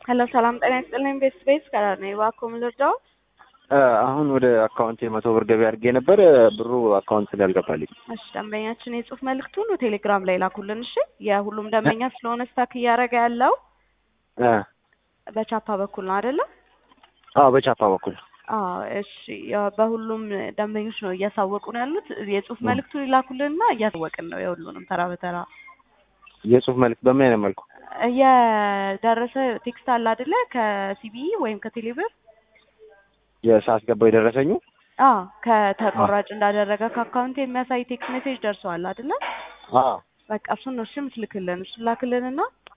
ሄሎ ሰላም ጤና ይስጥልኝ። ቤት ቤት ከላር ነኝ። እባክዎ ምን ልርዳዎት? አሁን ወደ አካውንት የመቶ ብር ገቢ አድርጌ ነበር። ብሩ አካውንት ላይ አልገባልኝ። እሺ ደንበኛችን የጽሁፍ መልእክቱን ቴሌግራም ላይ ላኩልን። እሺ የሁሉም ደንበኛ ስለሆነ ስታክ እያደረገ ያለው በቻፓ በኩል ነው አይደለም? አዎ በቻፓ በኩል አዎ እሺ። ያው በሁሉም ደንበኞች ነው እያሳወቁ ነው ያሉት። የጽሁፍ መልእክቱን ይላኩልንና እያሳወቅን ነው የሁሉንም ተራ በተራ የጽሁፍ መልዕክት በምን አይነት መልኩ የደረሰ ቴክስት አለ አይደለ? ከሲቢኢ ወይም ከቴሌብር የሳስገባው የደረሰኙ አዎ ከተቆራጭ እንዳደረገ ከአካውንት የሚያሳይ ቴክስት ሜሴጅ ደርሰዋል አይደለ? አዎ በቃ እሱን ነው እሺ የምትልክልን። እሱን ላክልንና